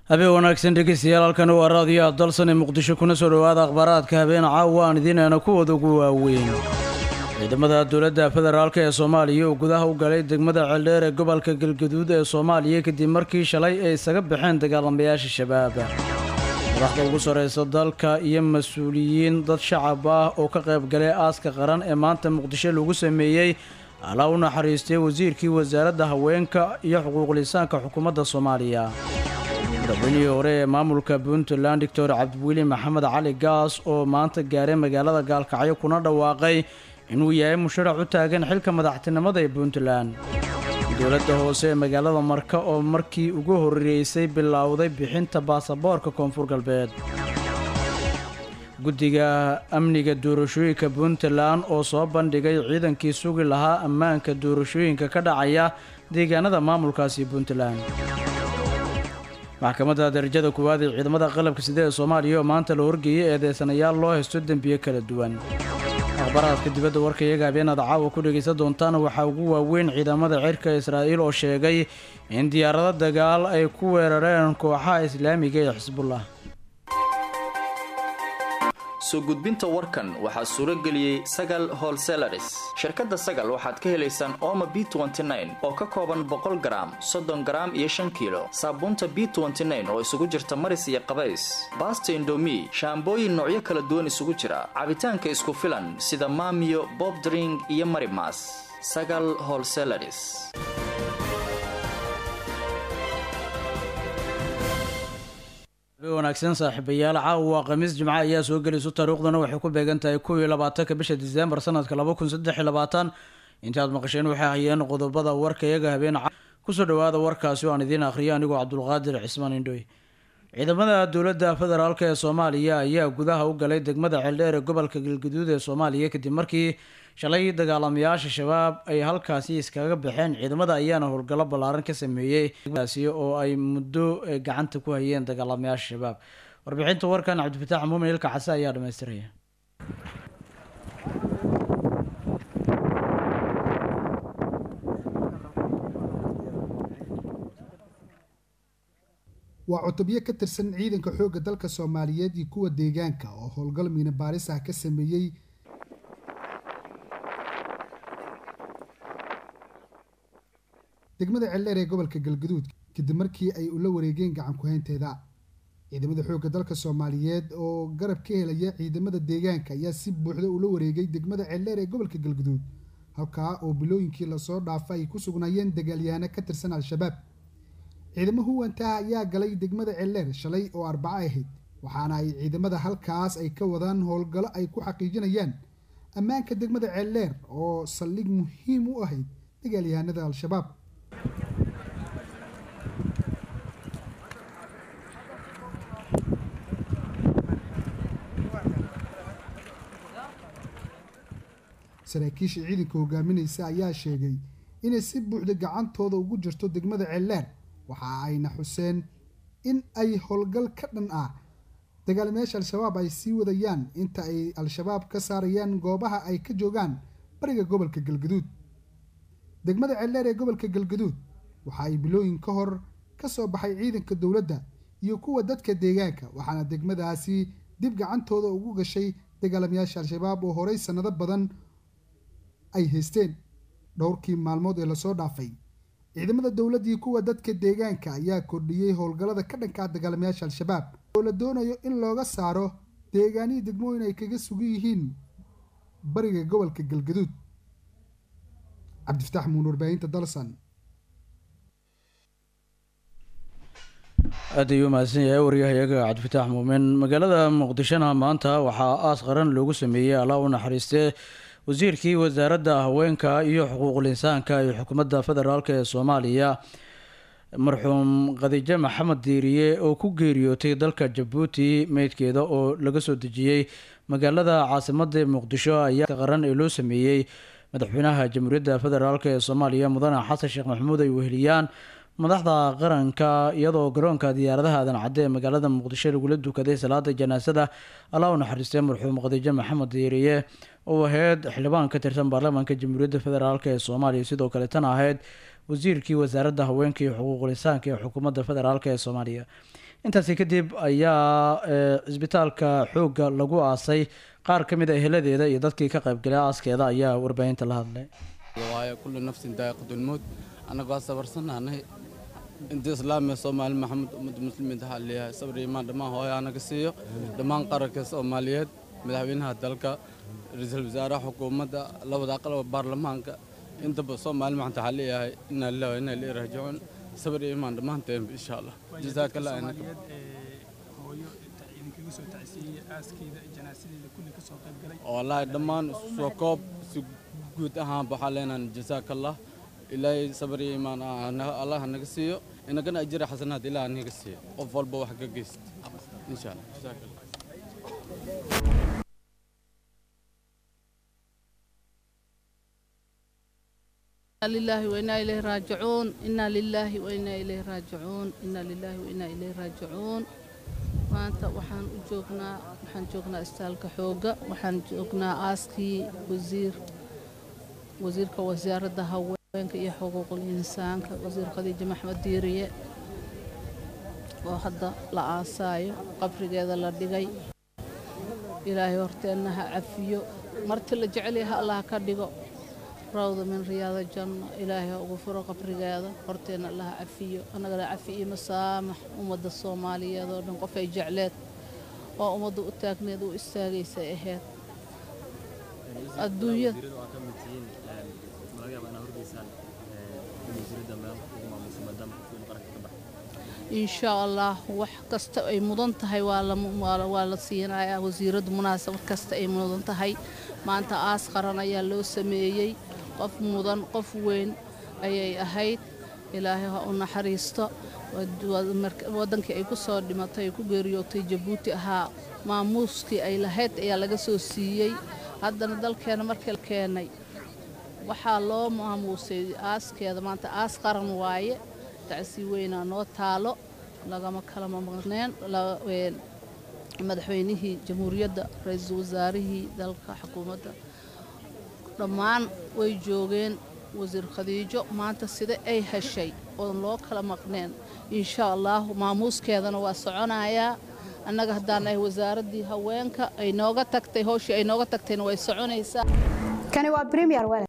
habeen wanaagsan dhegeystayaal halkan waa raadiyo dalsan ee muqdisho kuna soo dhowaada akhbaaraadka habeen caawa aan idiinayna kuwooda ugu waaweyn ciidamada dowladda federaalk ee soomaaliya oo gudaha u galay degmada ceeldheer ee gobolka galgaduud ee soomaaliya kadib markii shalay ay isaga baxeen dagaalamayaasha shabaab madaxda ugu sarreysa dalka iyo mas-uuliyiin dad shacab ah oo ka qayb galay aaska qaran ee maanta muqdisho lagu sameeyey alaa u naxariistay wasiirkii wasaaradda haweenka iyo xuquuqlisaanka xukuumadda soomaaliya madaxweynihii hore ee maamulka puntland doctor cabdiweli maxamed cali gaas oo maanta gaaray magaalada gaalkacyo kuna dhawaaqay inuu yahay musharax u taagan xilka madaxtinimada ee puntland dowladda hoose ee magaalada marka oo markii ugu horreysay bilowday bixinta baasaboorka koonfur galbeed guddiga amniga doorashooyinka puntland oo soo bandhigay ciidankii sugi lahaa ammaanka doorashooyinka ka dhacaya deegaanada maamulkaasi puntland maxkamadda darajada koowaad ee ciidamada qalabka sida ee soomaaliya oo maanta la horgeeyey eedeysanayaal loo haysto dembiyo kala duwan akhbaraadka dibadda warka iyaga habeenaad caawa ku dhegaysan doontaan waxaa ugu waaweyn ciidamada cirka israa'iil oo sheegay in diyaarado dagaal ay ku weerareen kooxaha islaamiga ee xisbullah soo gudbinta warkan waxaa suuro geliyey sagal holselaris shirkadda sagal waxaad ka helaysaan ooma b oo ka kooban boqol garaam soddon garaam iyo shan kiilo saabuunta b oo isugu jirta maris iyo qabays baasta indomi shaambooyin noocyo kala duwan isugu jira cabitaanka isku filan sida maamiyo bobdring iyo marimas sagal holselaris wanaagsan saaxiibayaal caawa waa khamiis jimco ayaa soo gelayso taariikhduna waxay ku beegan tahay kow iyo labaatanka bisha diseembar sanadka laba kun saddex iyo labaatan intaad maqasheen waxay hayeen qodobada warka iyaga habeen kusoo dhawaada warkaasi oo aan idiin akhriyo anigoo cabdulqaadir cismaan indhoy ciidamada dowladda federaalk ee soomaaliya ayaa gudaha u galay degmada ceeldheer ee gobolka galgaduud ee soomaaliya kadib markii shalay dagaalamayaasha shabaab ay halkaasi iskaga baxeen ciidamada ayaana howlgallo ballaaran ka sameeyey daasi oo ay muddo gacanta ku hayeen dagaalamayaasha shabaab warbixinta warkan cabdifatax muumin ilka case ayaa dhamaystiraya waa cutubyo ka tirsan ciidanka xoogga dalka soomaaliyeed iyo kuwa deegaanka oo howlgal miina baaris ah ka sameeyey degmada ceeldheer ee gobolka galgaduud kadib markii ay ula wareegeen gacan ku-haynteeda ciidamada xoogga dalka soomaaliyeed oo garab ka helaya ciidamada deegaanka ayaa si buuxda ula wareegay degmada ceeldheer ee gobolka galgaduud halkaa oo bilooyinkii lasoo dhaafa ay ku sugnaayeen dagaalyahaano ka tirsan al-shabaab ciidamo huwantaha ayaa galay degmada ceeldheer shalay oo arbaco ahayd waxaana ay ciidamada halkaas ay ka wadaan howlgallo ay ku xaqiijinayaan ammaanka degmada ceeldheer oo saldhig muhiim u ahayd dagaalyahanada al-shabaab saraakiisha ciidanka hogaaminaysa ayaa sheegay inay si buuxda gacantooda ugu jirto degmada ceeldheer waxa ayna xuseen in ay howlgal ka dhan ah dagaalamayaasha al-shabaab ay sii wadayaan inta ay al-shabaab ka saarayaan goobaha ay ka joogaan bariga gobolka galgaduud degmada ceeldheer ee gobolka galgaduud waxa ay bilooyin ka hor ka soo baxay ciidanka dowladda iyo kuwa dadka deegaanka waxaana degmadaasi dib gacantooda ugu gashay dagaalamayaasha al-shabaab oo horey sannado badan ay haysteen dhowrkii maalmood ee lasoo dhaafay ciidamada dowladdii kuwa dadka deegaanka ayaa kordhiyey howlgallada ka dhankaa dagaalamayaasha al-shabaab oo la doonayo in looga saaro deegaanihii degmooyin ay kaga sugan yihiin bariga gobolka galgaduud cabdifatax muun warbaahinta dalsan aad ayuu mahadsan yahay waryahayaga cabdifatax muumin magaalada muqdishona maanta waxaa aas qaran loogu sameeyey allaa u naxariistee wasiirkii wasaaradda haweenka iyo xuquuqul insaanka iyo xukuumadda federaalk ee soomaaliya marxuum khadiijo maxamed diiriye oo ku geeriyootay dalka jabuuti meydkeeda oo laga soo dejiyey magaalada caasimada muqdisho ayaa qaran ee loo sameeyey madaxweynaha jamhuuriyadda federaalk ee soomaaliya mudane xasan sheekh maxamuud ay weheliyaan madaxda qaranka iyadoo garoonka diyaaradaha aadan cadde ee magaalada muqdisho lagula dukaday salaada janaasada allaa u naxariistay marxuum khadiijo maxamed diiriye oo ahayd xildhibaan ka tirsan baarlamaanka jamhuuriyadda federaalk ee soomaaliya sidoo kale tan ahayd wasiirkii wasaaradda haweenka iyo xuquuqul insaanka ee xukuumadda federaalk ee soomaaliya intaasi kadib ayaa cisbitaalka xoogga lagu aasay qaar ka mid a eheladeeda iyo dadkii ka qaybgalay aaskeeda ayaa warbaahinta la hadlay waayo kullu nafsin daa'iqatulmowt annagoo sabarsanaanay inta islaamiga soomaali maxamed ummadda muslimiinta waxaa leeyahay sabir imaan dhammaan hooyo anaga siiyo dhammaan qaranka soomaaliyeed madaxweynaha dalka ra-iisul wasaaraha xukuumadda labada aqal baarlamaanka intaba soomaali maxanta waxaa leeyahay inaa lillahi wa inaa ilayhi raajicuun sabir iyo imaan dhammaanteen insha allah jazaaka allah inaka wallaahi dhammaan soo koob si guud ahaan waxaa leenahan jazaaka allah ilaahay sabir iyo imaan allah naga siiyo inagana ajira xasanaad ilaah naga siiyo qof walba wax ka geysta insha allah jazaaka allah لله وإنا إليه راجعون إنا لله وإنا إليه راجعون إنا لله وإنا إليه راجعون maanta waxaan u joognaa waxaan joognaa istaalka xooga waxaan joognaa aaskii wasiir wasiirka wasaaradda haweenka iyo xuquuqul insaanka wasiir khadiija maxmed diiriye oo hadda la aasaayo qabrigeeda la dhigay ilaahay horteenna ha cafiyo marti la jecel yaha allah ka dhigo rawda min riyaada janno ilaahay ha ugu furo qabrigeeda horteenna allaha cafiyo annagana cafi iyo masaamax ummadda soomaaliyeed oo dhan qof ay jecleed oo ummadda u taagneed u istaagaysay ahayd adduunyada insha allah wax kasta ay mudan tahay waa la siinayaa wasiiraddu munaasabad kasta ay mudan tahay maanta aas qaran ayaa loo sameeyey qof mudan qof weyn ayay ahayd ilaahay ha u naxariisto waddankii ay ku soo dhimatay ay ku geeriyootay jabuuti ahaa maamuuskii ay lahayd ayaa laga soo siiyey haddana dalkeena markii la keenay waxaa loo maamuusay aaskeeda maanta aas qaran waaye tacsii weynaa noo taalo lagama kala maqneen madaxweynihii jamhuuriyadda ra-iisul wasaarihii dalka xukuumadda dhammaan way joogeen wasiir khadiijo maanta sida ay heshay oon loo kala maqneen insha allahu maamuuskeedana waa soconayaa annaga haddaan nahay wasaaraddii haweenka ay nooga tagtay howshii ay nooga tagtayna way soconaysaa kani waa premier wale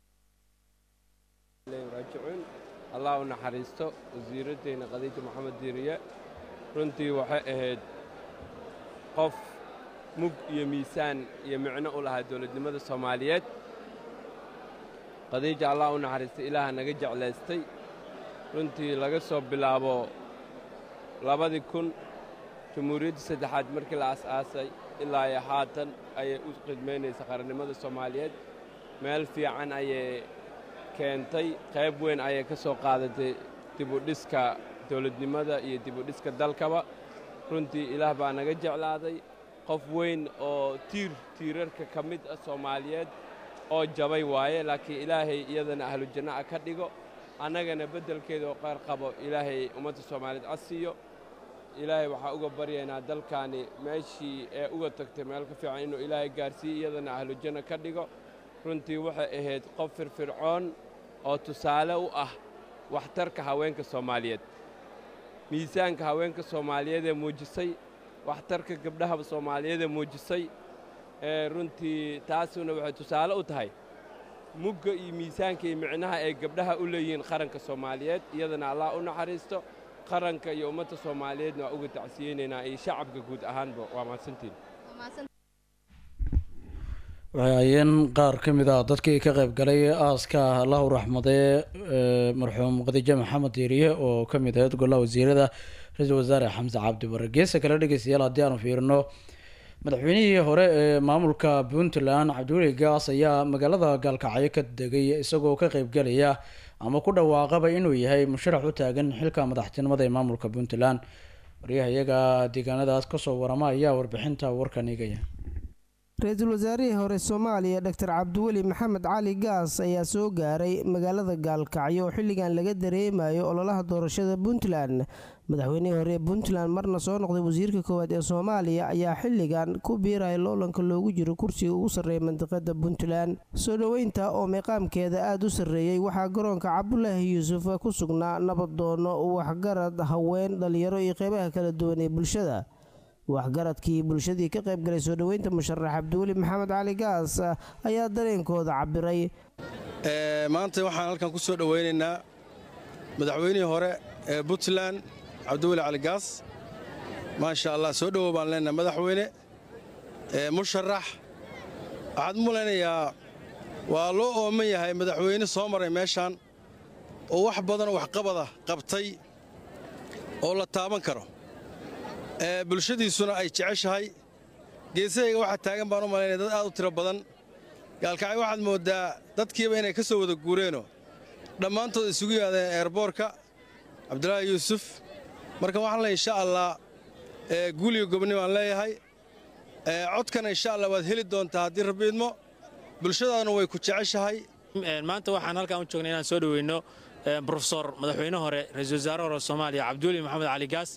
raajicuun allah u naxariisto wasiiraddeena khadiija maxamed diiriye runtii waxay ahayd qof mug iyo miisaan iyo micno u lahaa dowladnimada soomaaliyeed khadiija allah u naxariistay ilaaha naga jeclaystay runtii laga soo bilaabo labadii kun jamhuuriyaddii saddexaad markii la as-aasay ilaa iyo haatan ayay u khidmaynaysa qarannimada soomaaliyeed meel fiican ayay keentay qayb weyn ayay ka soo qaadatay dibudhiska dowladnimada iyo dibudhiska dalkaba runtii ilaah baa naga jeclaaday qof weyn oo tiir tiirarka ka mid ah soomaaliyeed oo jabay waaye laakiin ilaahay iyadana ahlu janna'a ka dhigo annagana beddelkeeda oo qayr qabo ilaahay ummadda soomaaliyeed casiiyo ilaahay waxaa uga baryaynaa dalkaani meeshii ee uga tagtay meel ka fiican inuu ilaahay gaarsiiyo iyadana ahlu janno ka dhigo runtii waxay ahayd qof firfircoon oo tusaale u ah waxtarka haweenka soomaaliyeed miisaanka haweenka soomaaliyeed ee muujisay waxtarka gabdhaha soomaaliyeed ee muujisay ee runtii taasuna waxay tusaale u tahay mugga iyo miisaanka iyo micnaha ay gabdhaha u leeyihiin qaranka soomaaliyeed iyadana allah u naxariisto qaranka iyo ummadda soomaaliyeedna waa uga tacsiyeynaynaa iyo shacabka guud ahaanba waa mahadsantiin waxay hayeen qaar ka mid ah dadkii ka qayb galay aaska allahu raxmadee marxuum khadiijo maxamed diiriye oo ka mid ahayd golaha wasiirada ra-iisul wasaare xamse cabdi bare geesa kale dhegeystayaal haddii aanu fiirino madaxweynihii hore ee maamulka puntland cabdiweli gaas ayaa magaalada gaalkacyo ka degay isagoo ka qeybgelaya ama ku dhawaaqaba inuu yahay musharax u taagan xilka madaxtinimada ee maamulka puntland waryaha iyaga deegaanadaas kasoo warama ayaa warbixinta warkan igaya ra-iisul wasaarihii hore soomaaliya doctor cabdiweli maxamed cali gaas ayaa soo gaaray magaalada gaalkacyo oo xilligan laga dareemayo ololaha doorashada puntland madaxweynihii hore ee puntland marna soo noqday wasiirka koowaad ee soomaaliya ayaa xilligan ku biiraya loolanka loogu jiro kursiga ugu sarreeya mandiqada puntland soo dhoweynta oo meeqaamkeeda aada u sarreeyey waxaa garoonka cabdulaahi yuusuf ku sugnaa nabadoono waxgarad haween dhalinyaro iyo qeybaha kala duwan ee bulshada waxgaradkii bulshadii ka qayb galay soo dhoweynta musharax cabdiweli maxamed cali gaas ayaa dareenkooda cabiray maanta waxaan halkan ku soo dhoweynaynaa madaxweynihii hore ee puntland cabdiweli cali gaas maasha allah soo dhowow baan leenahay madaxweyne musharax waxaad u malaynayaa waa loo ooman yahay madaxweyne soo maray meeshaan oo wax badanoo waxqabada qabtay oo la taaban karo bulshadiisuna ay jeceshahay geesahayga waxaa taagan baan u malaynaya dad aad u tiro badan gaalkacay waxaad mooddaa dadkiiba inay ka soo wada guureenoo dhammaantood isugu yimaadeen eerboorka cabdulaahi yuusuf marka waxaan leey insha allah guuliga gobni baan leeyahay codkana insha allah waad heli doontaa haddii rabbi idmo bulshadaaduna way ku jeceshahay maanta waxaan halkaan u joognay inaan soo dhoweyno brofesor madaxweyne hore ra-iisul wasaare hore soomaaliya cabdiweli maxamed cali gaas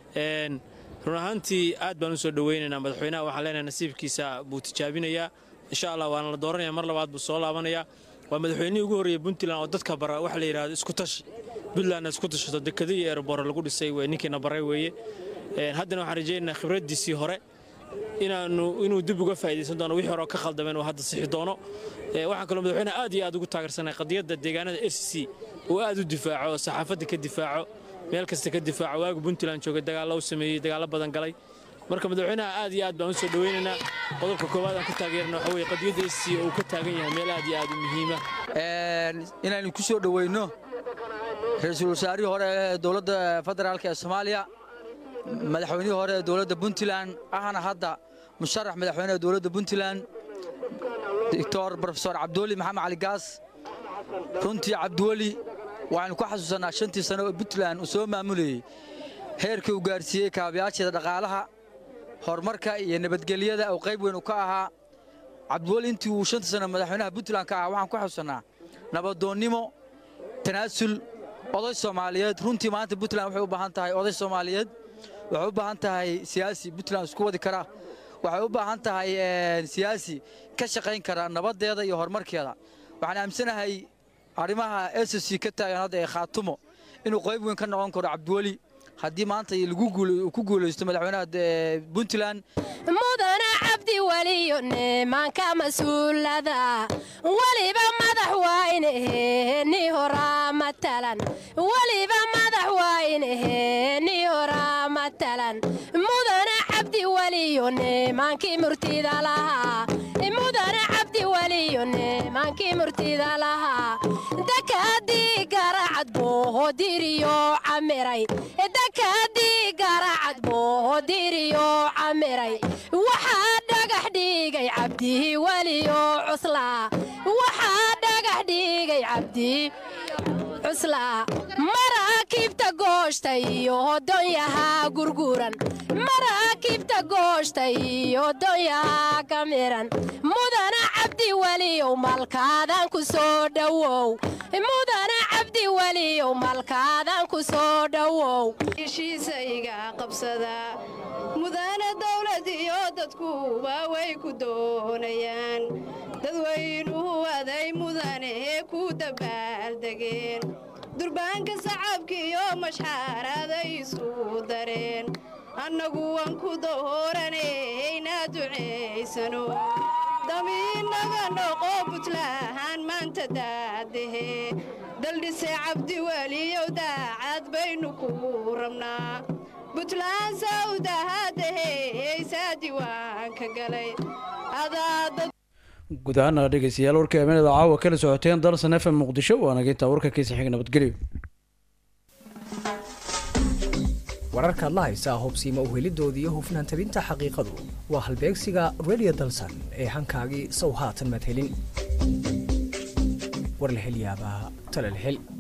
run ahaantii aad baan u soo dhoweynaynaa madaxweynaha waxaan leenahay nasiibkiisa buu tijaabinayaa insha allah waana la dooranaya mar labaad buu soo laabanayaa waa madaxweynihii ugu horreeyey puntland oo dadka bara waxa la yidhahdo isku tashi puntlandna isku tashato dekado iyo ereboro lagu dhisay ninkiina baray weeye haddana waxaan rajaynaynaa khibraddiisii hore inaanu inuu dib uga faa'idaysan doono wixii hore oo ka khaldameen uu hadda sixi doono waxaan kaloo madaxweynaha aad iyo aad ugu taageersanay qadiyadda deegaanada r c c uu aad u difaaco oo saxaafadda ka difaaco meel kasta ka difaaco waagu puntland joogay dagaallo u sameeyey dagaallo badan galay marka madaxweynaha aad iyo aad baan u soo dhoweynaynaa qodobka koowaad aan ku taageerna waxa weye qadiyadda r c c oo uu ka taagan yahay meel aad iyo aad u muhiima inaynu ku soo dhoweyno ra-iisul wasaarihii hore ee dowladda federaalk ee soomaaliya madaxweynihii hore ee dowladda puntland ahna hadda musharax madaxweyneha dowladda puntland doctor brofesor cabdiweli maxamed cali gaas runtii cabdiweli waxaynu ku xasuusannaa shantii sano oo puntland uu soo maamulayey heerkii uu gaarsiiyey kaabayaasheeda dhaqaalaha horumarka iyo nabadgelyada oo qayb weyn uu ka ahaa cabdiweli intii uu shantii sano madaxweynaha puntland ka ahaa waxaan ku xasuusannaa nabadoonnimo tanaasul oday soomaaliyeed runtii maanta puntland waxay u baahan tahay oday soomaaliyeed waxay u baahan tahay siyaasi puntland isku wadi kara waxay u baahan tahay siyaasi ka shaqayn kara nabaddeeda iyo horumarkeeda waxaan aaminsanahay arrimaha s c ka taagan hadda ee khaatumo inuu qayb weyn ka noqon karo cabdiweli haddii maanta uu ku guulaysto madaxweynaha puntland mudana cabdi weliyo nimanka mas-uulada weliba madax waayneheeni horaa matalan weliba madax waayneheeni horaa matalan mudana cabdi weliyo nimankii murtida lahaa mudana cabdi weliyo nimankii murtida lahaa dakadii garacad boohodiriyo camiray dakadii garacad boohodiriyo camiray waxaa dhagax dhigay cabdihi weliyo cuslaa waxaa dhagax dhigay cabdihi cuslaa maraakiibta gooshta iyo hodonyahaa gurguran maraakiibta gooshta iyo hodonyahaa ka miran mudana cabdi weliyow malkaadan ku soo dhowow mudana cabdi weliyow malkaadan ku soo dhowow heshiisa iga qabsada mudana dawlad iyo dadkuba way ku doonayaan dadweynuhu aday mudanee ku dabaaldegeen durbaanka sacabkiiyo mashxaaraday isu dareen annagu waan ku dahooranayna ducaysano damiinaga noqo buntlahaan maanta daadahe daldhise cabdi weliyow daacad baynu ku rabnaa buntlaan sawdahadahe eysaa diiwaanka galay guud ahaana dhegeystayaal warka habeenada caawa kala socoteen dalsan f m muqdisho waa nagintaa warka kiisa xiga nabadgelyo wararkaad la haysaa hubsiima uhelidooda iyo hufnaan tabinta xaqiiqadu waa halbeegsiga radio dalsan ee hankaagii sow haatan madhelin war la hel yaabaa tala la hel